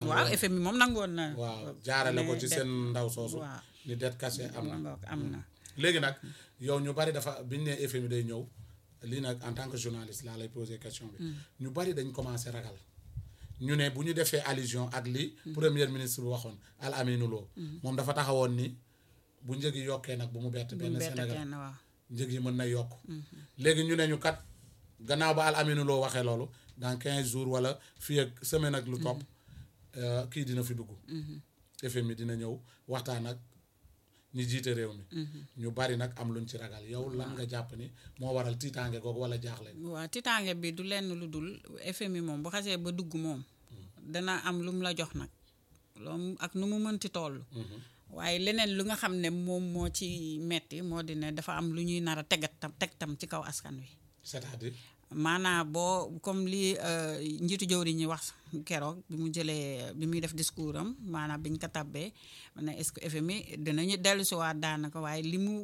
waaw FMI moom nangoon na. waaw jaarale ko ci mais seen ndaw soosu waaw. ni det kase am na ngoog am na. léegi nag yow ñu bari dafa biñ ne FMI day ñëw lii nag en tant que journaliste laa lay poser question bi ñu bari dañ commencé ragal ñu ne bu ñu defee allusion ak li premier ministre bi waxoon Al Aminou Lo moom dafa taxawoon ni bu njëg yi yokkee nag bu mu bett bu benn bett Sénégal kenn waaw. njëg yi mën na yokk léegi ñu ne ñu kat gannaaw ba Al Aminou Lo waxee loolu dans quinze jours wala fii ak semaine ak lu topp euh, kii dina fi dugg FMI dina ñëw waxtaan ak ñi jiite réew mi ñu bari nag am luñ ci ragal yow lan nga jàpp ni moo waral tiitaange googu wala jaaxle waaw tiitaange bi du lenn lu dul FMI moom bu xasee ba dugg moom dana am lu mu la jox nag loolu ak nu mu mënti toll waaye leneen lu nga xam ne moom moo ci metti moo di ne dafa am lu ñuy nar a tegat tam teg tam ci kaw askan wi c'est-à-dire maanaam boo comme li euh, njiitu jëwriñ ñi wax keroog bi mu jëlee bi muy def discours am maanaam biñ ko tabbee ma ne est-ce que FMI dinañu dellu si waat daanaka waaye li mu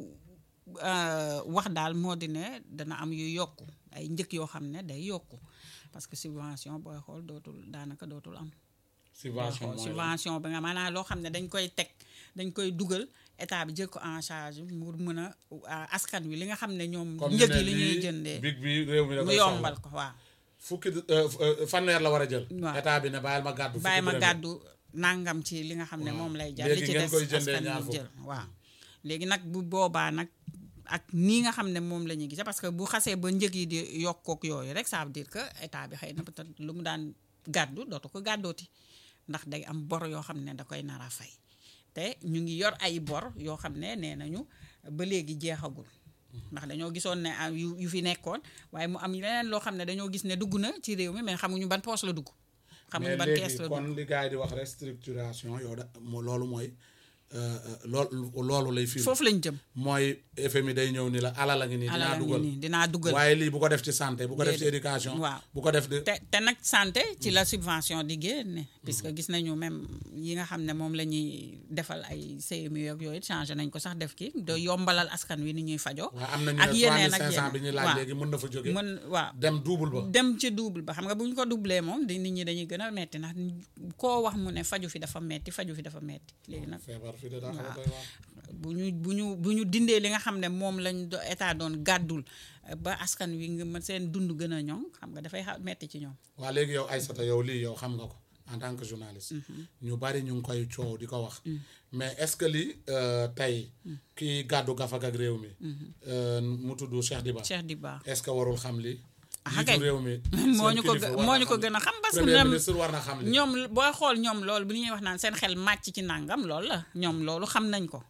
euh, wax daal moo di ne dana am yu yokku ay njëkk yoo xam ne day yokku parce que subvention booy xool dootul daanaka dootul am subvention mooy lan? subvention bi nga maanaam loo xam ne dañ koy teg dañ koy dugal état bi jël ko en charge mu mën a ah, askan wi li nga xam ne ñoom comme ñu njëg ne yi li ñuy lii jëndee big bi réew mi da mu koy yombal soxla ko waaw fukki euh, euh, fanweer la war a jël Waaw. état bi ne bàyyil ma gàddu bàyyi ma fukki dërëm. gàddu nangam ci li nga xam ne Waaw. moom lay jar Léegi li ci ngeen des koy jëndee askan ñaar wi fukk. jël waaw léegi nag bu boobaa nag ak nii nga xam ne moom la ñuy gisee parce que bu xasee ba njëg yi di yokkook yooyu rek ça veut dire que état bi xëy na peut-être lu mu daan gàddu dootu ko gàddooti ndax day am bor yoo xam ne da koy nar a fay te ñu ngi yor ay bor yoo xam ne nee nañu ba léegi jeexagul ndax dañoo gisoon ne ah, yu yu fi nekkoon waaye mu am leneen loo xam ne dañoo gis ne dugg na ci réew mi mais xamuñu ban poche la dugg xamuñu mais ban léegi kees la dugg kon li gars yi di wax restructuration yow da mo- loolu mooy euh, euh, loolu loolu lay firi foofu lañ jëm mooy FMI day ñëw ni la alal a ngi nii dinaa alal a ngi dugal nii dinaa dugal waaye lii bu ko def ci santé bu ko def ci Déedéet. éducation Waaw. bu ko def de te te nag santé ci la subvention di génne puisque gis nañu même yi nga xam ne moom la ñuy defal ay CMU ak yooyu changé nañ ko sax def ki de yombalal askan wi ni ñuy fajoo waaw am nañu ak ne yeneen ak 3500 bi ñuy laaj waaw. léegi mën na fa jóge mën waaw dem double ba dem ci double ba xam nga bu ñu ko doublé moom di nit ñi dañuy gën a metti ndax koo wax mu ne faju fi dafa metti faju fi dafa metti léegi nag feebar fi de daa xaw a doy waar bu ñu bu ñu bu ñu dindee li nga xam ne moom lañ do- état doon gàddul ba askan wi nga mën seen dund gën a ñoŋ xam nga dafay xa- metti ci ñoom waa léegi yow Aïssata yow lii yow xam nga ko en tant que journaliste ñu bari ñu ngi koy coow di ko wax mais est-ce que li euh, tey kii gàddu gafak ak réew mi euh, mu tudd Cheikh Diba Cheikh Diba est-ce que warul xam li Ah, jiitu kay. réew mi moo seen ñu ko kilifa gë- war moo na ñu ko xam li. gën a xam parce que premier ñoom ministre war na xam li ñoom booy xool ñoom loolu bu ñuy wax naan seen xel màcc ci nàngam loolu la ñoom loolu xam nañ ko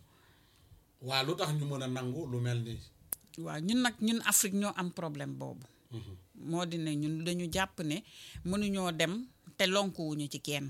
waa lu tax ñu mën a nangu lu mel nii waaw ñun nag ñun Afrique ñoo am problème boobu moo di ne ñun dañu jàpp ne mënuñoo dem te lonkuwuñu ci kenn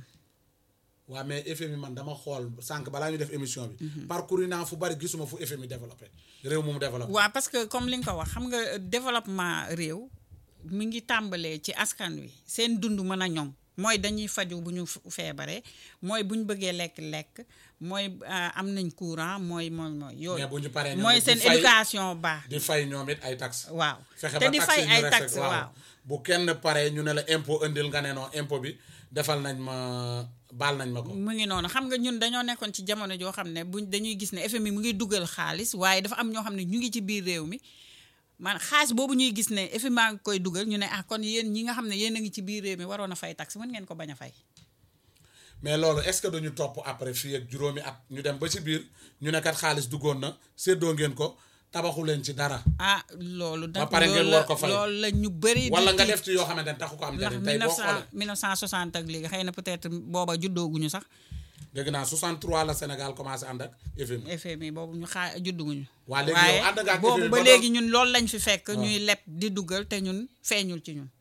waa mais FMI man dama xool sànq balaa ñu def émission bi parcours naa fu bari gisuma fu FMI développé réew mu mu développé waaw parce que comme li nga ko wax xam nga euh, développement réew mi ngi tàmbalee ci askan wi seen dund mën a ñoŋ mooy dañuy faju bu ñu f- feebaree mooy bu ñu bëggee lekk-lekk mooy euh, am nañ courant mooy mooy mooy yooyu mais bu ñu paree ñoom mooy it di seen fay- éducation baax di fay ñoom it ay taxes waaw fexe te ba di taxes fay yi ñu ay respecté, taxes waaw bu kenn pare ñu ne la impôt indil nga ne non impôt bi defal nañ ma baal nañ ma ko mu ngi noonu xam nga ñun dañoo nekkoon ci jamono joo xam ne buñ dañuy gis ne FMI mu ngi dugal xaalis waaye dafa am ñoo xam ne ñu ngi ci biir réew mi man xaalis boobu ñuy gis ne FMI maa ngi koy dugal ñu ne ah kon yéen ñi nga xam ne yéen a ngi ci biir réew mi waroon a fay taxe mën ngeen ko bañ a fay mais loolu est-ce que duñu topp après fii ak juróomi at ñu dem ba ci biir ñu ne kat xaalis duggoon na séddoo ngeen ko tabaxu leen ci dara ah loolu Ba nag pare ngeen loolu war la ko fay. loolu la ñu bëri di wala nga tiit. def ci yoo xamante ne taxu ko am ndax njariñ tey boo 1900 xoolee 1960 ak léegi xëy na peut-être booba juddooguñu sax dégg naa 63 la Sénégal commencé ànd ak FMI FMI boobu ñu xaa judduguñu waa léegi waaye yow ànd nga ak boobu FMI ba ba léegi ñun loolu lañ fi fekk waaw. ñuy leb di dugal te ñun feeñul ci ñun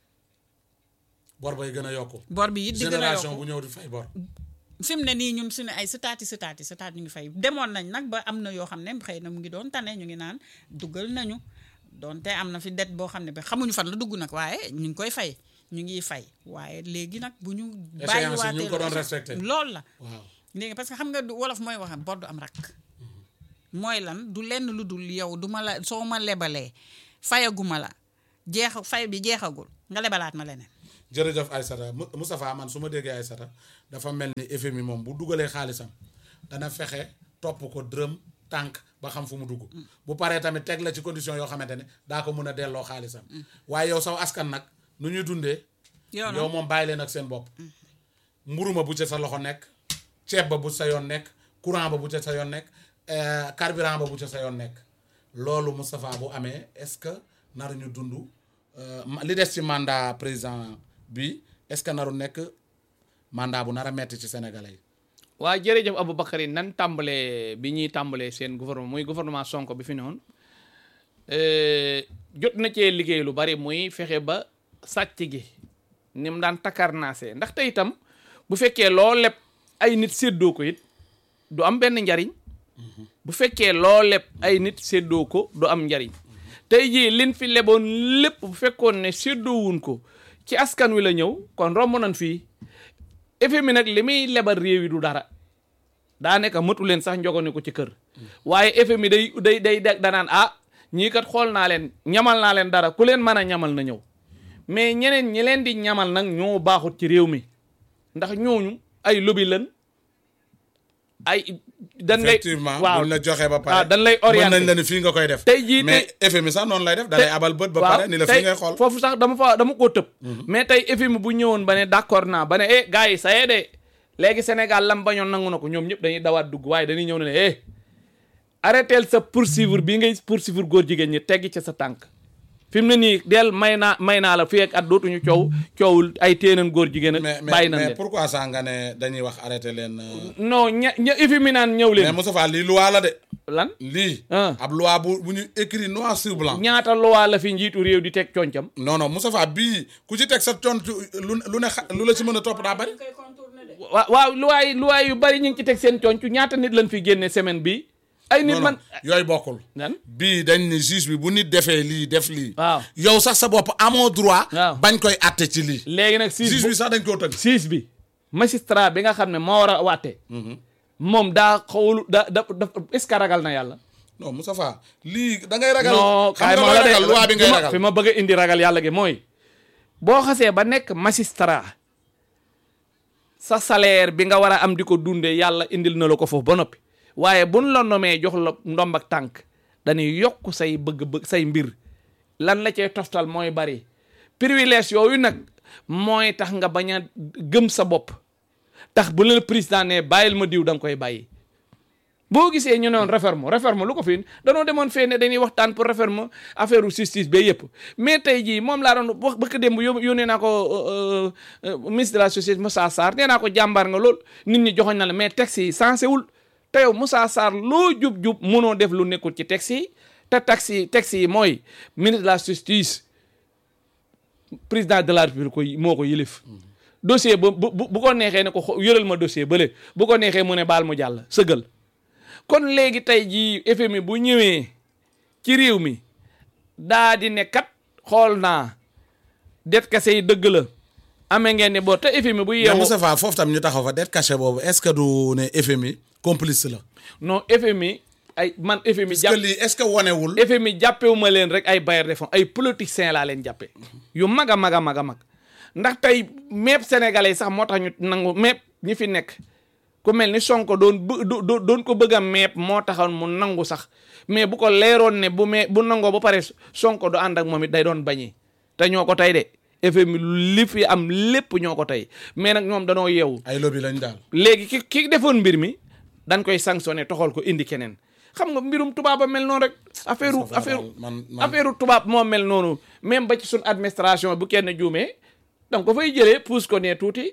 bor bay gën a yokku bor bi it di gën a génération yokku bu ñëw di fay bor fi mu ne nii ñun suñu ay sëtaati sëtaati sëtaat ñu ngi fay demoon nañ nag ba am na yoo xam ne xëy na mu ngi doon tane ñu ngi naan dugal nañu donte am na fi det boo xam ne bi xamuñu fan la dugg nag waaye ñu ngi koy fay ñu ngi fay waaye léegi nag bu ñu Échéance yi ñu ngi ko doon loolu- respecté. loolu la waaw léegi parce que xam nga du wolof mooy wax bor du am rakk mooy lan du lenn lu dul yow du ma la soo ma lebalee fayaguma la jeex fay bi jeexagul nga lebalaat ma leneen jërëjëf Aïssata Mou- Moustapha man su ma déggee Aïssata dafa mel ni FMI moom bu dugalee xaalisam dana fexe topp ko dërëm tànk ba xam fu mu dugg bu paree tamit teg la ci condition yoo xamante ne daa ko mën a delloo xaalisam waaye yow saw askan nag nu ñuy dundee yow yow moom bàyyi leen ak seen bopp mburuma bu ca sa loxo nekk ceeb ba bu sa yoon nekk courant ba bu ca sa yoon nekk euh, carburant ba bu ca sa yoon nekk loolu Moustapha bu amee est-ce que naru ñu dund euh, ma- li des ci mandat président bi est-ce que naru nekk mandat bu nar a metti ci sénégalais yi waa jërëjëf Aboubacar yi nan tàmbalee bi ñuy tàmbalee seen gouvernement muy gouvernement Sonko bi fi noonu jot na cee liggéey lu bari muy fexe ba sàcc gi ni mu daan takarnaasee ndax te itam bu fekkee loo leb ay nit séddoo ko it du am benn njariñ bu fekkee loo leb ay nit séddoo ko du am njariñ tey jii lin fi leboon lépp bu fekkoon ne séddoowuñ ko ci askan wi la ñëw kon romb nañ fii FMI nag li muy lebal réew yi du dara daa nekk matu leen sax njogone ko ci kër waaye FMI day day day day danaan ah ñii kat xool naa leen ñamal naa leen dara ku leen mën a ñamal na ñëw mais ñeneen ñi leen di ñamal nag ñoo baaxut ci réew mi ndax ñooñu ay lobby lan ay dañ lay effectivement waaw buñ la joxee ba pare waaw dañ lay mën orienté nañ la ni fii nga koy def tey jii mais FMI sax noonu lay def da lay abal bët ba pare ni la fii ngay xool foofu sax dama fa dama koo tëb mais tey FMI bu ñëwoon ba ne d'accord naa ba ne eh gars yi sayee de léegi Sénégal lam bañoon nangu na ko ñoom ñëpp dañuy dawaat dugg waaye dañuy ñëw ne ne eh arrêteel sa poursuivre bii ngay poursuivre góor jigéen ñi teggi ca sa tànk fi mu ne nii del may naa may naa la fii ak at dootuñu coow coowul ay téeneen góor jigéen mais ak mais bàyyi nañ mais leen pourquoi ça nga ne dañuy wax arrêté leen euh, non ña ña FMI naan ñëw mais leen Moustapha lii loi la de lan lii Ah. ab loi bu bu ñu écrit noir sur blanc ñaata loi la fi njiitu réew di teg concam non non Moustapha bii ku ci teg sa tontu lu lu ne xa- lu la ci mën a topp daa bari waaw waaw luwaay luwaay yu bari ñu ngi ci teg seen conc ñaata nit lañ fi génne semaine bi ay nit non man non yooyu bokkul nan bii dañ ni juge bi bu nit defee lii def lii waaw yow sax sa bopp amoo droit Waaw. bañ koy atte ci lii léegi nag siis juge bu bi sax dañ koo tënk siis bi magistrat bi nga xam ne moo war a wàtte moom daa xawlu da da da est-ce que ragal na yàlla non Moustapha lii da ngay ragal non xam kaay nga ma looy la de ragal loi bi ngay fi ma- ragal fi ma bëgg a indi ragal yàlla gi mooy boo xasee ba nekk magistrat sa salaire bi nga war a am di ko dundee yàlla indil na la ko foofu ba noppi waaye buñ la nomee jox la ndomb ak tànk dañuy yokk say bëgg-bëgg say mbir lan la cee toftal mooy bari privilège yooyu nag mooy tax nga bañ a gëm sa bopp tax bu la président ne bàyyil ma diw da nga koy bàyyi boo gisee ñu noon réforme réforme lu ko fi danoo demoon fee ne dañuy waxtaan pour réforme affaire justice ba yëpp mais tey jii moom laa doon wax bëkk démb yó yónnee naa ko euh, euh, ministre de la société Moussa Sarr nee naa ko jàmbaar nga lool nit ñi joxoñ na la mais texte yi sensé wul te yow Moussa Sarr loo jub-jub mënoo def lu nekkul ci texte yi te texte yi texte yi mooy ministre de la justice président de la république ko moo ko yilif dossier bu bu bu ko neexee ne ko xo- yëral ma dossier bële bu ko neexee mu ne baal mu jàll sëgal kon léegi tey jii FMI bu ñëwee ci réew mi daa di ne kat xool naa det kase yi dëgg la amee ngeen ne boo te FMI bu mais yeewoo Moustapha foofu tam ñu taxaw fa dette cachée boobu est-ce que du ne FMI complice la non FMI ay man FMI parce que jàpp lii est-ce que wanewul FMI jàppewu ma leen rek ay bailleurs de fonds ay politiciens laa leen jàppe yu mag a mag a mag a mag ndax tey mépp sénégalais yi sax moo tax ñu nangu mépp ñi fi nekk ku mel ni Sonko doon bë- do- do- doon ko bëgg a mépp moo taxoon mu nangu sax mais bu ko leeroon ne bu mee bu nangoo ba pare Sonko du ànd ak moom it day doon bañee te ñoo ko tey de FMI li fi am lépp ñoo ko tey mais nag ñoom danoo yeewu ay lobby lañ daal léegi ki ki defoon mbir mi dañ koy sanctionné toxal ko indi keneen xam nga mbirum tubaab a mel noonu rek affaire Moustapha affaire daal man man affaire tubaab moo mel noonu même ba ci suñ administration bu kenn juumee donc ko fay jëlee pousse ko ne tuuti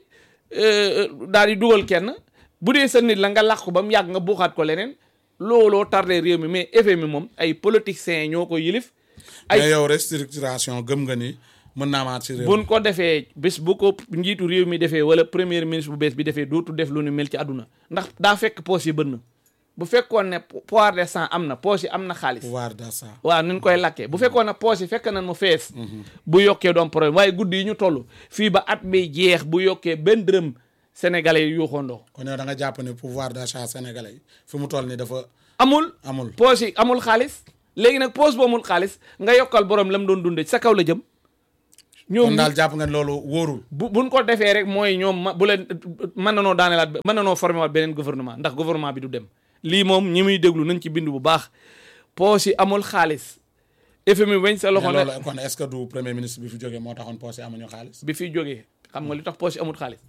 daal di dugal kenn bu dee sa nit la nga làq ko ba mu yàgg nga buuxaat ko leneen looloo tardé réew mi mais FMI moom ay politiciens ñoo ko yilif ay mais yow restructuration gëm nga ni mën naa maat ci réew mi. buñ ko defee bés bu ko njiitu réew mi defee wala premier ministre bu bees bi defee dootu def lu ni mel ci àdduna ndax daa fekk poche yi bënn bu fekkoon ne pouvoir de sang am na poche yi am na xaalis pouvoir d'achat waaw nuñ koy lakkee bu fekkoon ne poche yi fekk nañ mu fees bu yokkee doom problème waaye guddi yi ñu toll fii ba at bi jeex bu yokkee benn dërëm sénégalais yi yuuxoondoo kon yow da nga jàpp ne pouvoir d'achat sénégalais yi fi mu toll ni dafa amul amul poche yi amul xaalis léegi nag poche bu amul xaalis nga yokkal borom la mu doon dundee sa kaw la jëm ñoom kon daal jàpp ngeen loolu wóorul bu buñ ko defee rek mooy ñoom ma bu leen mën na noo daaneelaat mën na noo formé waat beneen gouvernement ndax gouvernement bi du dem lii moom ñi muy déglu nañ ci bind bu baax poche yi amul xaalis FMI weñ sa loxo mais ne loolu kon est-ce que du premier ministre bi fi jógee moo taxoon poste yi amuñu xaalis bi fiy jógee xam nga li tax poche yi amul xaalis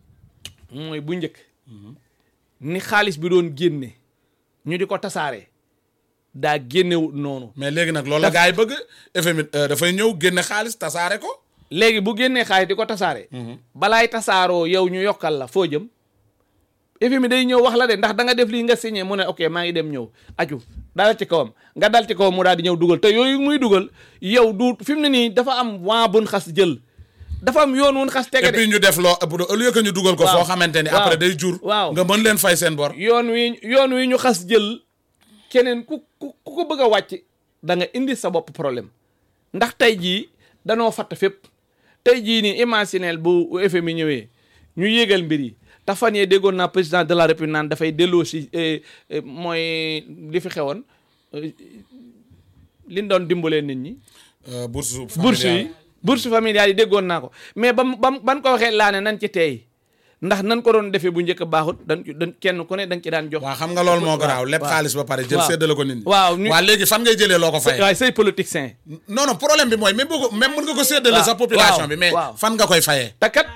mooy bu njëkk ni xaalis bi doon génne ñu di ko tasaare daa génnewut noonu mais léegi nag loolu la gars yi bëgg FMI euh, dafay ñëw génne xaalis tasaare ko léegi bu génnee xaalis di ko tasaare balaay tasaaroo yow ñu yokkal la foo jëm FMI day ñëw wax la de ndax da nga def lii nga signé mu ne ok maa ngi dem ñëw aju dal ci kawam nga dal ci kawam mu daal di ñëw dugal te yooyu muy dugal yow du fi mu ne nii dafa am waa bun xas jël dafa am yoon wun xas tege et de puis ñu def loo au lieu que ñu dugal ko Waaw. foo xamante ni Waaw. après day jur Waaw. nga mën leen fay seen bor yoon wi yoon wi ñu xas jël keneen ku ku ku ko bëgg a wàcc da nga indi sa bopp problème ndax tey jii danoo fatt fépp tey jii nii imaginel bu FMI ñëwee ñu yéegal mbir yi te fan yee déggoon naa président de la république naan dafay delloo si eh, eh, mooy li fi xewoon eh, liñ doon dimbalee nit ñi Euh, bourse bourse familiale. yi bourse familiale yi déggoon naa ko mais bam bam ban ko waxee laa ne nan ci teey ndax nan ko doon defee bu njëkk baaxut dañ dañ kenn ku ne dañ ci daan jox waaw xam nga loolu moo garaaw lépp waaw. xaalis ba pare jël Waaw. séddale ko nit ñi Waaw, ñu- waa léegi fan ngay jëlee loo ko fayee waaye say politicien non non problème bi mooy même boo ko même mën nga ko séddale Waaw, sa population waaw, bi mais waaw. fan nga koy fayee te kat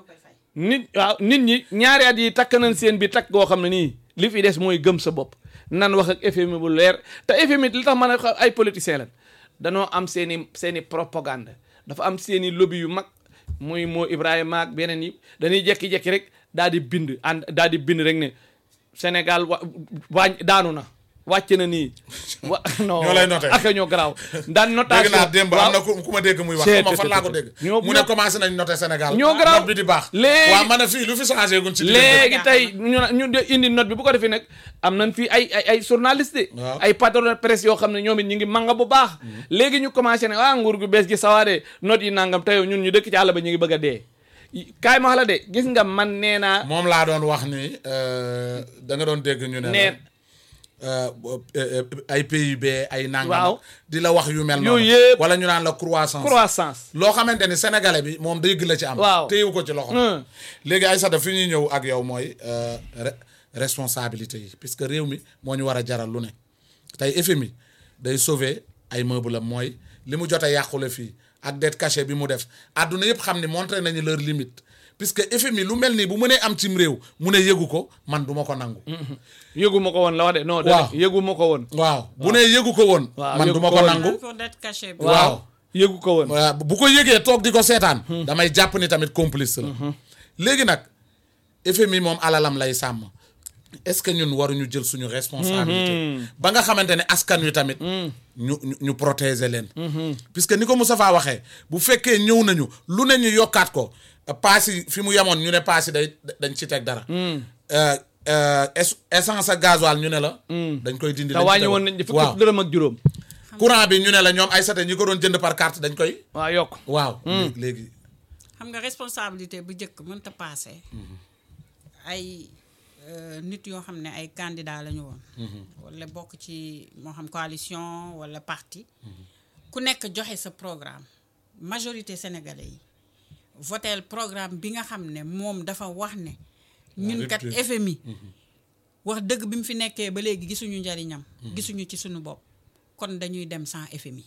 nit waaw nit ñi ñaari at yi takk nañ seen bi takk goo xam ne nii li fi des mooy gëm sa bopp nan wax ak FMI bu leer te FMI li tax mën a ay politiciens lan danoo am seen i seen i propagande dafa am seen i lobby yu mag muy moo Ibrahima ak beneen yi dañuy jekki-jekki rek daal di bind ànd daal di bind rek ne Sénégal wa waañ daanu na wàcc na nii wa non Ñoo lay noté. ak ñoo garaaw daan notation dégg naa démb am waaw. na ku ku ma dégg muy wax Seet, xaw ma fan laa ko seet, dégg ñoo- mu ne ñoo- commencé nañ noté Sénégal ñoo garaaw. note bi di baax Léegi- waaw ma ne fii lu fi changé gun ci diggante léegi tey ñu na- ñu de indi note bi bu ko defee nag am nañ fii ay ay ay journaliste de Waaw. ay patron de presse yoo xam ne ñoom it ñu ngi manga bu baax léegi ñu commencé ne ah nguur gu bees gi sawaade note yi nangam tey ñun ñu dëkk ci àll ba ñu ngi bëgg a dee kaay ma wax la de gis nga man nee naa moom laa doon wax ni euh, da nga doon dégg ñu ne la nee euh, euh, ay PIB ay nangam Waaw. di la wax yu mel Yooyu noonu yëpp. wala ñu naan la croissance croissance loo xamante ni sénégalais bi moom dégg la ci am Waaw. téyewu ko ci loxo Hmm. léegi ay sada fi ñuy ñëw ak yow mooy euh, re- responsabilité yi puisque réew mi moo ñu war a jaral lu ne tey FMI day sauver ay meuble am mooy li mu jot a yàqule fii ak dette cachée bi mu def àdduna yëpp xam ni montré nañu leur limite puisque FMI lu mel nii bu mënee am cim réew mu ne yëgu ko man duma ko nangu yëgu ma ko woon la wax de non Waaw. dama yëgu ma ko woon waaw bu ne yëgu ko woon Waaw, man yëgu duma ko ko woon. nangu pour dette cachée bi. waaw yëgu ko woon waaw bu ko yëgee toog di ko seetaan damay jàpp ni tamit complice la léegi nag FMI moom alalam lay sàmm est-ce que ñun waruñu jël suñu responsabilité ba nga xamante ne askan wi tamit ñu ñu ñu protéger leen puisque ni ko Moustapha waxee bu fekkee ñëw nañu lu ne ñu yokkaat ko paas yi fi mu yemoon ñu ne paas yi day dañ ci teg dara Euh, euh, es- essence ak gasoil ñu ne la dañ koy dindi te dañ ci wàññi teg- woon nañ ci waaw fukki dërëm ak juróom courant bi ñu ne la ñoom ay sate ñi ko doon jënd par carte dañ koy waaw yokk waaw léegi xam nga responsabilité bu njëkk mënta paase. ay euh, nit yoo xam ne ay candidat la ñu woon. wala bokk ci moo xam coalition wala parti. ku nekk joxe sa programme majorité sénégalais yi votel programme bi nga xam ne moom dafa wax ne. ñun kat rupture. FMI. wax dëgg bi mu fi nekkee ba léegi gisuñu njariñam. gisuñu ci suñu bopp kon dañuy dem sans FMI.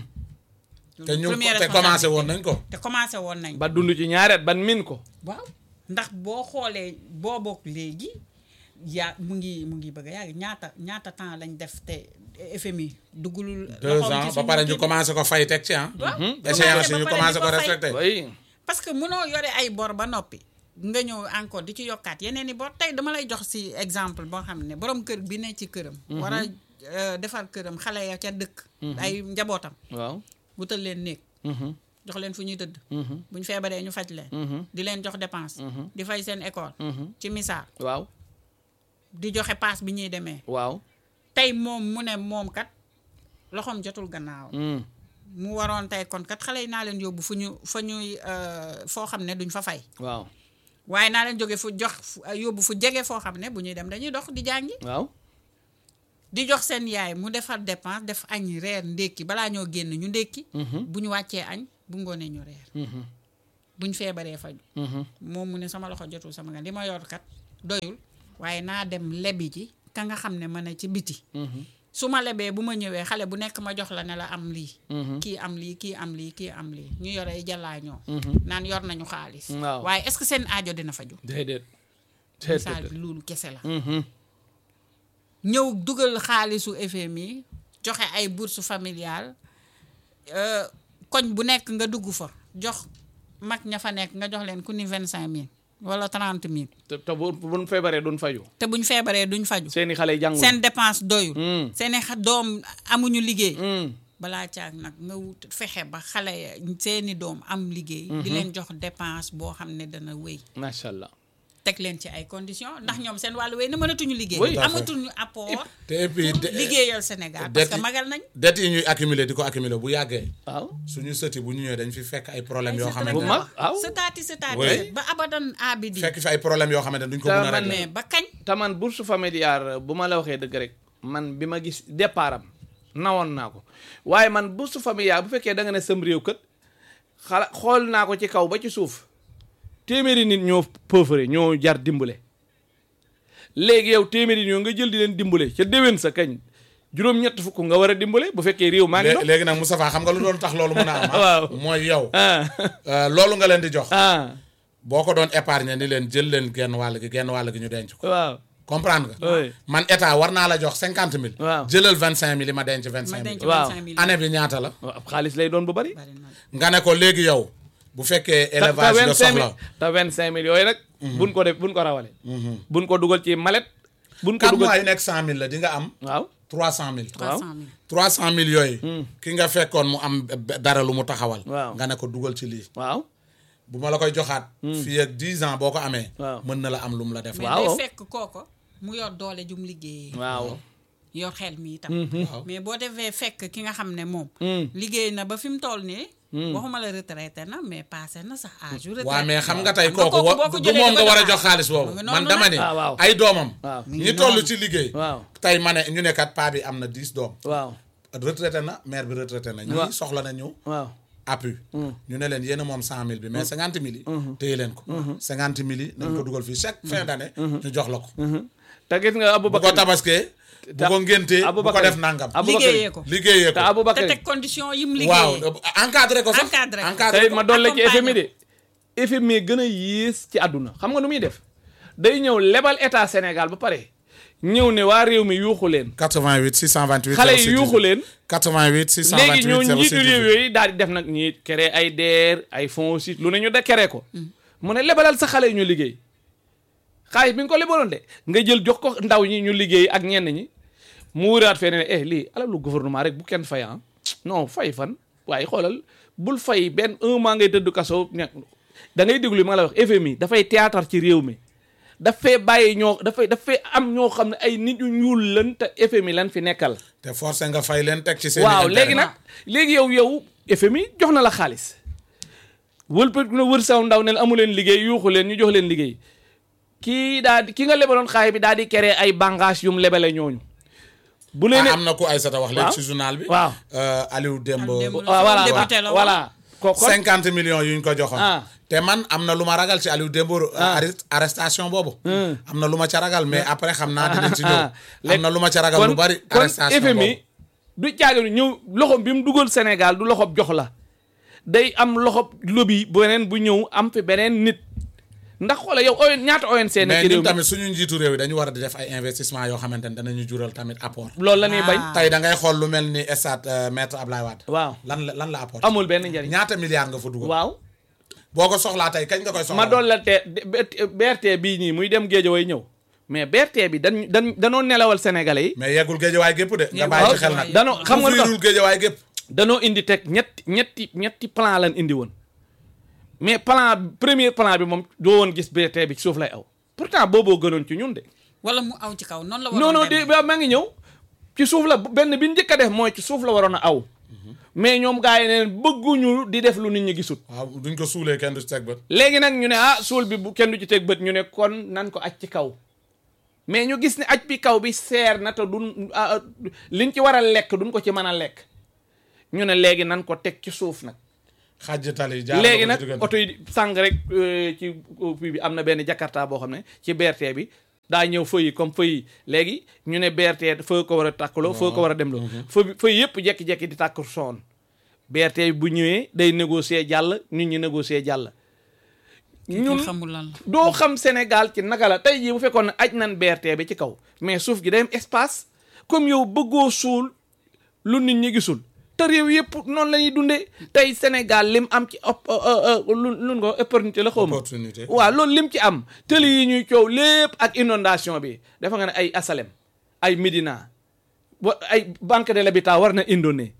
te ñu Première te commencé woon responsabilité. nañ ko te commencé woon nañ. ba dund ci ñaareet ban min ko waaw ndax boo xoolee boo bokk léegi yaa mu ngi mu ngi bëgg a yàgg ñaata ñaata temps lañ def te FMI duggulul. deux loxoom ans ci ba suñu pare kii ñu bi. commencé ko fay teg ci ah waaw échéance yi ñu ba pare commencé di ko fay. respecté oui parce que mënoo yore ay bor ba noppi nga ñëw encore di ci yokkaat yeneen i bor tey dama lay jox si exemple boo xam ne borom kër bi ne ci këram. war a euh, defar këram xale ya ca dëkk. ay njabootam waaw wutal leen néeg. jox leen fu ñuy tëdd. bu ñu feebaree ñu faj leen. di leen jox dépense. di fay seen école. ci misaal waaw di joxe paas bi ñuy demee. waaw tey moom mu ne moom kat loxoom jotul gannaaw. Mm. mu waroon tey kon kat xale yi naa leen yóbbu fu ñu fa ñuy euh, foo xam ne duñ fa fay. waaw waaye naa leen jóge fu jox fu- yóbbu fu jege foo xam ne bu ñuy dem dañuy dox di jàngi. waaw di jox seen yaay mu defar dépense def añ reer ndékki balaa ñoo génn ñu ndékki. bu ñu wàccee añ bu ngoonee ñu reer buñ feebaree faju moom mu ne sama loxo jotul sama nga li ma yor kat doyul waaye naa dem lebi ji ka nga xam ne ma ne ci biti su ma lebee bu ma ñëwee xale bu nekk ma jox la ne la am lii kii am lii kii am lii kii am lii ñu yore ay jàllaañoo naan yor nañu xaalis Waaw. waaye est-ce que seen aajo dina faju déedéet misaal déedéet bi loolu kese la Mhm. ñëw dugal xaalisu FMI joxe ay bourse familiale euh, koñ bu nekk nga dugg fa jox mag ña fa nekk nga jox leen ku ni vingt cinq mille wala trente mille te te bu buñ feebaree duñ faju te buñ feebaree duñ faju seeni xale yi jàngul seen dépense doyul Mm. seeni xa- doom amuñu liggéey Mm. balaa caag nag nga wut fexe ba xale ya seeni doom am liggéey di leen jox dépense boo xam ne dana wéy macha allah teg leen ci ay conditions ndax ñoom seen wàllu wéy na mënatuñu liggéey Oui. Tout à fait. amatuñu apport te et puis de- liggéeyal Sénégal det parce que yi- magal nañ det yi ñuy accumuler di ko accumuler bu yàggee waaw suñu sëti bu ñu ñëwee dañ fi fekk ay problème yoo ay xamante bu ne mag waaw sëtaati sëtaati Oui. ba abadan abidi fekk fi ay problème yoo xamante ne duñ ko Te mën a man- régler mais ba kañ taman bourse familiale bu ma la waxee dëgg rek man bi ma gis départ am nawoon naa ko waaye man bourse familiale bu fekkee da nga ne sam réew kët xala xool naa ko ci kaw ba ci suuf téeméeri nit ñoo pauvre ñoo jar dimbale léegi yow téeméeri nit ñoo nga jël di leen dimbale ca déwén sa kañ juróom-ñett fukk nga war a dimbale bu fekkee réew maa ngi Lé- dox léegi nag Moustapha xam nga lu doon tax loolu mën a am ah? Waaw. mooy yow ah euh, loolu nga leen di jox ah boo ko doon épargner ni leen jël leen genn wàll gi genn wàll gi ñu denc ko waaw comprendre nga Oui. man état war naa la jox cinquante mille Waaw. jëlal vingt cinq mille yi ma denc vingt ma cinq denc mille Waaw. 25 000 année bi ñaata la waaw xaalis lay doon bu bari bari na nga ne ko léegi yow bu fekkee élevage nga soxla te vingt cinq mille yooyu nag buñ ko def buñ ko rawale buñ ko dugal ci malet buñ ko quatre dugal mois yu nekk cent mille la di nga am waaw trois cent mille 300 000 trois cent mille yooyu ki nga fekkoon mu am b- dara lu mu taxawal Waaw. nga ne ko dugal ci lii waaw bu ma la koy joxaat fii ak dix ans boo ko amee Waaw. mën na la am lu mu la def mais Waaw. day fekk kooko mu yor doole jum liggéeyee waaw yor xel mi itam waaw. mais boo defee fekk ki nga xam ne moom Mm. liggéey na ba fi mu toll nii waxuma la retraité na mais passé na sax âge yu retraité waaw mais xam nga tey Xam nga kooku kooku boo wa ko du jëlee moom di nga ko war a jox jox xaalis boobu mu ngi man noonu dama nag. ne Ah, waaw. ay doomam waaw Mi ngi ñi toll noonu. ci liggéey waaw tey ma ne ñu ne kat paa bi am na dix doom waaw retraité na mère bi retraité na Waaw. ñii soxla na ñëw waaw appui ñu ne leen yéen a moom cent mille bi mais cinquante mille yi téye leen ko cinquante mille yi nañ ko dugal fii chaque fin d'année ñu jox la ko te gis nga bu ko Aboubacar tabaskee bu ko ngéntee bu ko Aboubacar def nangam Aboubacar liggéeyee ko liggéeyee te ko te Aboubacar teg condition yim waaw liggéeyee encadré ko sax Encadré ko. encadré tey ko ma doon la ci accompagner FMI de FMI gën a yées ci àdduna xam nga nu muy def day ñëw lebal état Sénégal ba pare ñëw ne waa réew mi yuuxu leen 88 628 xale yi yuuxu leen 88 628 léegi ñoo 06 njiitu réew yooyu daal di def nag ñi créé ay DER ay fonds aussi lu ne ñu de créé ko mu ne lebalal sa xale yi ñu liggéey xaalis bi nga ko lebaloon de nga jël jox ko ndaw ñi ñu liggéey ak ñenn ñi mu wuraat fee ne eh lii alalu gouvernement rek bu kenn fay ah non fay fan waaye xoolal bul fay benn un mois ngay tëdd kaso ña- da ngay déglu li ma la wax FMI dafay théâtre ci réew mi dafay bàyyi ñoo dafay dafay am ñoo xam ne ay nit ñu ñuul lan te FMI lan fi nekkal te forcé nga fay leen teg ci seen waaw léegi nag léegi yow yow FMI jox na la xaalis wëlpat na wër saw ndaw ne amu leen liggéey yuuxu leen ñu jox leen liggéey kii daa di ki nga lebaloon xaalis bi daal di créer ay bànqaas yum lebale ñooñu bu leen am na ku Aïssata wax léegi Waaw. ci journal bi waaw Euh, Aliou Dembo Aliou Dembo. waaw voilà député la woon. voilà ko kon cinquante millions yu ñu ko joxoon Ah. te man am na lu ma ragal ci Aliou Dembo arrest- arrestation boobu am na lu ma ca ragal mais après xam naa dinañ ci ñëw am na lu ma ca ragal lu bari kon arrestation FMI boobu du caaginu ñëw loxoom bi mu dugal Sénégal du loxob jox la day am loxob lobby beneen bu ñëw am fi beneen nit ndax xoola yow ON ñaata ONC na mais ci réew ñun mi tamit suñu njiitu réew yi dañu war a di def ay investissement yoo xamante ne danañu jural tamit apport loolu la ñuy bañ Ah. tey da ngay xool lu mel ni stade euh, maître Ablaye Wade waaw lan la lan la apport amul benn njariñ ñaata milliards nga fa dugal waaw boo ko soxlaa tey kañ nga koy soxlaa ma doon la te BRT bii nii muy dem Géejawaay ñëw mais BRT bi dañ dañ danoo nelawal sénégalais yi mais yeggul géejawaay gépp de nga Yeggul bàyyi ci xel géejawaay. nag danoo xam nga lu tax couvrirul géejawaay gépp danoo indi teg ñetti ñetti ñetti plan lan indi woon mais plan premier plan bi moom doo woon gis BRT bi ci suuf lay aw pourtant booboo gënoon ci ñun de wala mu aw ci kaw noonu la non waroon non de demee. ba maa ngi ñëw ci suuf la benn bi njëkk a def mooy ci suuf la waroon a aw mais ñoom gars yi neen bëgguñu di def lu nit ñi gisut waaw duñ ko suulee kenn du ci teg bët léegi nag ñu ne ah suul bi bu kenn du ci teg bët ñu ne kon nan ko aj ci kaw mais ñu gis ne aj bi kaw bi seer na te duñ ah, ah, liñ ci war a lekk duñ ko ci mën a lekk ñu ne léegi nan ko teg ci suuf nag xàjj tali jaar léegi nag oto yi sàng rek euh, ci fii bi am na benn jakarta boo xam ne ci BRT bi daa ñëw feu yi comme feu yi léegi ñu ne BRT feu ko war a tàkkaloo feu ko war a dem loo feu bi feu yëpp jekki-jekki di tàkk soon BRT bi bu ñëwee day négocier jàll nit ñi négocier jàll ñun xamul lan la doo xam Sénégal ci naka la tey jii bu fekkoon ne aj nan BRT bi ci kaw mais suuf gi day am espace comme yow bëggoo suul lu nit ñi gisul te réew yëpp noonu la ñuy dundee tey Sénégal lim am ci op lu lu nga opportunité la xaw ma opportunité waaw loolu lim ci am tëli yi ñuy coow lépp ak inondation bi dafa nga ne ay asalem ay Médina wa ay banque de l'habitat war na indone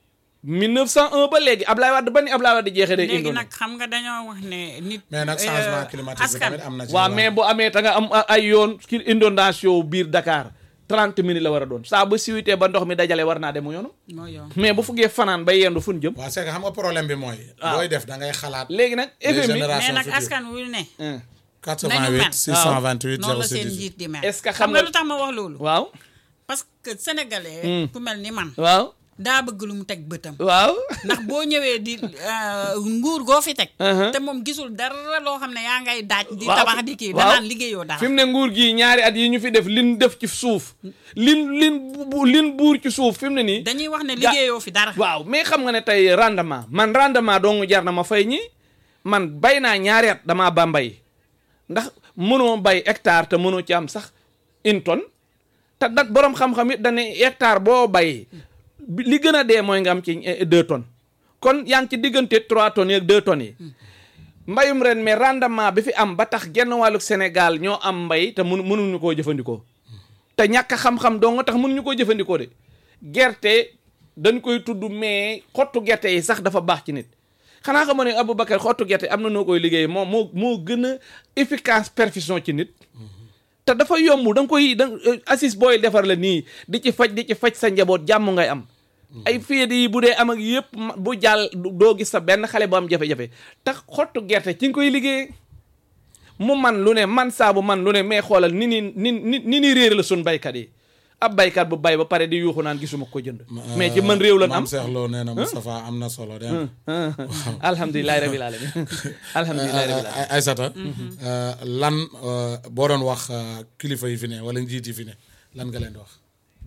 1901 ba léegi Ablaye Wade ba ni Ablaye Wade jeexee day léegi indone nag xam nga dañoo wax ne nit mais nag euh, changement climatique bi askan tamit am na ci waaw wàll. mais bu amee ta nga am a- ay yoon ki inondation biir Dakar 30 minutes la war a doon saa ba siwitee ba ndox mi dajale war naa dem yoonu mooy yoon mais bu fuggee fanaan ba yendu fu ñu jëm waaw c'est que xam nga problème bi mooy waaw. looy def da ngay xalaat léegi nag les FMI mais générations nag futures askan wu ne 88 nañu mel. 628 noonu la 06 seen 18 njiit di mel Est-ce que xam xam nga nga- lu tax ma wax loolu waaw parce que sénégalais ku mel ni man waaw daa bëgg lu mu teg bëtam waaw ndax boo ñëwee di euh, nguur goo fi teg Uh-huh. te moom gisul dara loo xam ne yaa ngay daaj di Waaw. tabax di kii Waaw. danaan liggéeyoo dara fi mu ne nguur gi ñaari at yi ñu fi def lin def ci suuf lin lin bu- lin buur ci suuf fi mu ne nii dañuy wax ne Ga- liggéeyoo fi dara waaw mais xam nga ne tey rendement man rendement dong jar na ma fay ñi man bay naa ñaari at damaa ba mbay ndax mënoo bay hectare te mënoo ci am sax une tonne te dat borom xam-xam it dañu hectare boo bay bi- li gën a dee mooy nga am ci eh, deux tonnes kon yaa ngi ci diggante trois tonnes yeeg deux tonnes yi mbayum ren mais rendement bi fi am ba tax genn wàllu Sénégal ñoo am mbay te mënu mënuñu koo jëfandikoo te ñàkk a xam-xam dong nga tax mënuñu koo jëfandikoo de gerte dañ koy tudd mais xottu gerte yi sax dafa baax ci nit xanaa xam ne Aboubacar xottu gerte am na noo koy liggéey moom moo moo gën a efficace perfusion ci nit te dafa yomb da nga koy da assis booy defar la nii di ci faj di ci faj sa njaboot jàmm ngay am ay féede yi bu dee am ak yëpp ma- bu jàll doo gis sa benn xale bu am jafe-jafe tax xottu gerte ci nga koy liggéey mu man lu ne man saabu man lu ne mais xoolal ni ni ni ni ni ni réer la sun baykat yi ab baykat bu bay ba pare di yuuxu naan gisuma ko jënd mais ci man réew lan am Maam Cheikh Lo nee na Moustapha am na solo de alhamdulilahi rabil alamin alhamdulilahi rabil alamin Ay- Aysata euh, lan euh, boo doon wax euh, kilifa yi fi ne wala njiit yi fi ne lan nga leen di wax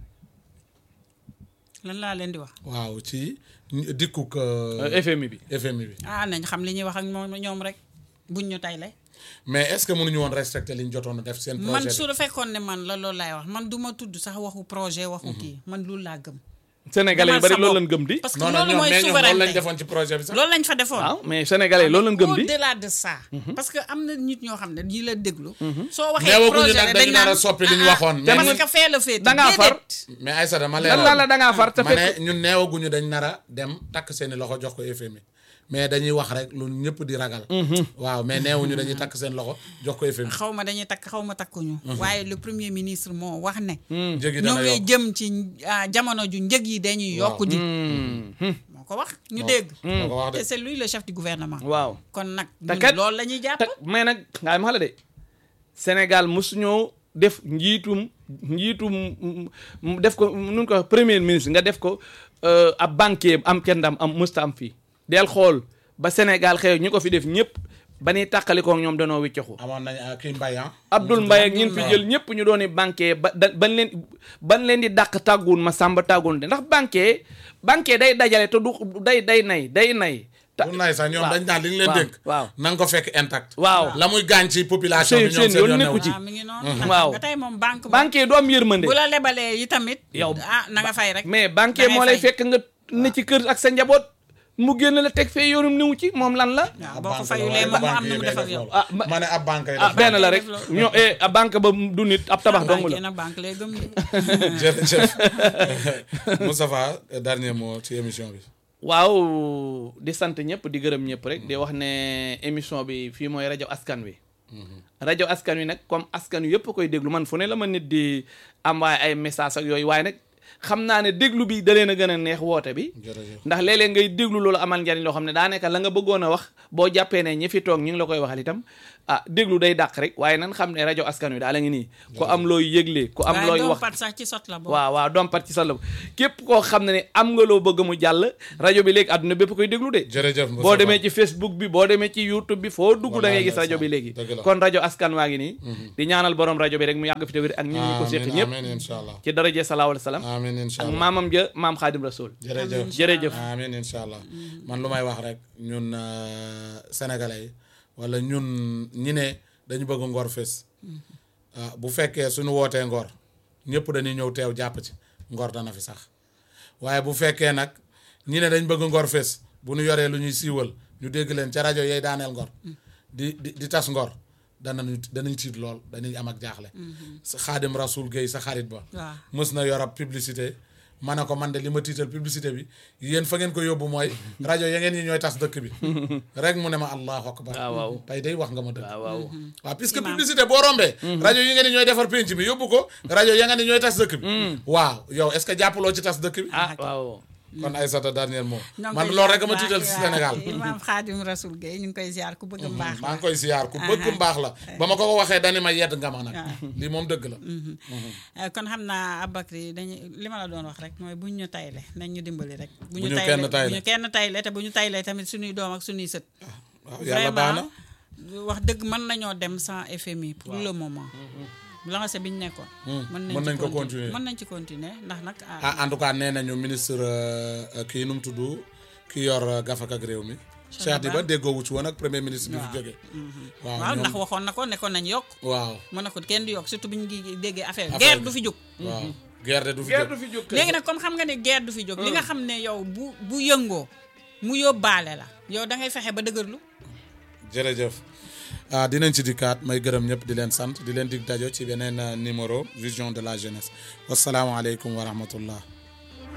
lan laa leen di wax waaw ci dikkuk euh, FMI bi FMI bi ah nañ xam li ñuy wax ak moom ñoom rek buñ ñu tay lay mais est-ce que mënuñu woon respecter li ñu jotoon a def seen man projet su la fekkoon ne man la loolu laay wax man du ma tudd sax waxu projet waxu kii man loolu laa gëm sénégalais yu Demal bari sa loolu bopp. lañ gëm di parce que non non loolu ñoom mooy mais ñoom loolu lañ souveraineté defoon ci projet bi sax loolu lañ fa defoon waaw mais sénégalais yi loolu lañ gëm di au-delà de ça parce que am na nit ñoo xam ne ñi la déglu soo waxee neewaguñu projet nag la dañu dañ nar a naan soppi li ñu ah, waxoon ah, mais parce ñun- que fee la féete da ngaa far. déedéet. mais Aysata ma lan leeral la la da ngaa far te ma fekk ne ñun neewaguñu dañ nar a dem takk seeni loxo jox ko FMI mais dañuy wax rek lu ñëpp di ragal waaw mais neewuñu dañuy takk seen loxo jox ko FMI xaw ma dañuy takk xaw ma takkuñu waaye le premier ministre moo wax ne njëgi ñoo dana ngi yokk jëm ci ah, jamono ju njëg yi dañuy Waaw. yokku di moo ko wax ñu dégg moo ko wax de te c'est lui le chef du gouvernement waaw kon nag Te ñun kat- loolu la ñuy jàpp te mais nag ngaa ma xala de Sénégal mosuñoo def njiitum njiitum mm, mm, def ko nun ko wax, premier ministre nga def ko euh, ab banquier am kenn ndam am musta am fii del xool ba Sénégal xew ñu ko fi def ñëpp ba ñuy tàqalikook ñoom danoo wiccaxu amoon nañ ah, kii mbay ah Abdoul Mbaye ak ñin fi Mbaye. jël ñëpp ñu dooni banquier ba da ban leen ban leen di dàq tàgguun ma sàmba tàgguun de ndax banquier banquier day dajale te du day day nay day nay ta- bu nay sax ñoom waaw. dañ daan li ñu leen waaw, dénk waaw. na nga ko fekk intact waaw la muy gaañ ci population Seen- bi ñoom seen seen yoon yoon nekku newu ci. waaw mi ngi noonu Waaw. nga tey moom banque moom banquier du am yërmande bu la lebalee yi tamit Yow- ah na nga fay rek mais banquier Da ngay moo lay fay. fekk nga ne ci kër ak sa njaboot mu génn la teg fee yoonum niwu ci moom lan la waaw ab boo ko banque fayulee la, moom mu waaye am nu mu banque def ak yi yow may def ah ma- loolu. ma ne ab banque yi ah def benn la rek def loolu. ñoo eh a banque ba du nit ab tabax dong banque la nag banque lay gëm de jërëjëf Moustapha dernier mot ci émission bi waaw di sant ñëpp di gërëm ñëpp rek di wax ne émission bi fii mooy rajo askan wi rajo askan wi nag comme askan wi yëpp koy déglu man fu ne la ma nit di envoyé ay message ak yooyu waaye nag xam naa ne déglu bi da leen a gën a neex woote bi jërëjëf ndax léeg-léeg ngay déglu loolu amal njariñ loo xam ne daanaka la nga bëggoon a wax boo jàppee ne ñi fi toog ñu ngi la koy waxal itam ah déglu day dàq rek waaye nan xam ne rajo askan wi daal a ngi nii ku am looy yëgle ku am waaye looy doo wax pat sax ci sot la boobu waaw waaw dompat ci sa la képp koo xam ne ne am nga loo bëgg mu jàll rajo bi léegi àdduna bépp koy déglu de jërëjëf boo demee ci Facebook bi boo demee ci YouTube bi foo dugg da ngay Wallaay gis rajo bi ndeysaan. léegi Dëgg la. kon rajo askan waa ngi nii di ñaanal borom rajo bi rek mu yàgg fi te wér ak ñun ñi ko séq amiin ñëpp amiin incha allah ci daraje salaahu alayhi salaam amiin incha ak allah maamam ja maam xaadim rasul jërëjëf jërëjëf amiin incha allah man lu may wax rek ñun euh, sénégalais yi wala ñun ñi ne dañu bëgg ngor fés ah bu fekkee suñu wootee ngor ñëpp dañuy ñëw teew jàpp ci ngor dana fi sax waaye bu fekkee nag ñi ne dañ bëgg ngor fés bu ñu yoree lu ñuy siiwal ñu dégg leen ca rajo yay daaneel ngor di di di tas ngor danañu danañ tiit lool dañuy am ak jaaxle sa xaadim rasul Guèye sa xarit ba waaw mës na yor ab publicité ma ne ko man de li ma tiital publicité bi yéen fa ngeen ko yóbbu mooy rajo ya ngeen ñi ñooy tas dëkk bi rek mu ne ma allahu akbar waaw waaw tey day wax nga ma dëgg waaw waaw waaw puisque Imaam. publicité boo rombee rajo yi ngeen ni ñooy defar pénc bi yóbbu ko rajo ya ngeen ni ñooy tas dëkk bi waaw yow est-ce que jàppaloo ci tas dëkk bi ah waaw kon Aïssata dernier mot ñoo ngi man koy loolu ziar rek a ma bu tiital baax, si waaw. Sénégal Imaam Xaadim Rasul Gueye ñu ngi koy ziar ku bëgg mbaax maa la ngi koy siyaar ku bëgg mbaax la ba ma ko ko waxee dani ma yedd nga ma nag lii moom dëgg la Eh, kon xam naa Aboubacry dañu li ma la doon wax rek mooy buñ ñu tayle nañ ñu dimbali rek bu Bu ñu kenn tayle. bu ñu kenn tayle te bu ñu tayle tamit suñuy doom ak suñuy sët waaw yàlla baax na wax dëgg mën nañoo dem sans FMI pour le moment lancé bi ñu nekkoon mën nañ ko continuer. mën nañ ci continuer ndax nag ah, ah en tout cas nee nañu ministre euh, kii nu mu tudd ki yor euh, gafak ak réew mi Cheikh Diba déggoowu ci woon ak premier ministre bi fi jógee waaw waaw ñoom- ndax waxoon na ko nekkoon nañ yokk waaw mën na ko kenn du yokk surtout bi ñu ngi déggee affaire Affaire guerre bi. du fi jóg waaw guerre de du fi guerre jóg du fi jóg léegi nag comme xam nga ne guerre du fi jóg li nga xam ne yow bu bu yëngoo mu yóbbaale la yow da ngay fexe ba dëgërlu jërëjëf ah dinañ ci dikkaat may gërëm ñëpp di leen sant di leen dig dajo ci beneen euh, numéro vision de la jeunesse wasalaamualeykum wa rahmatullah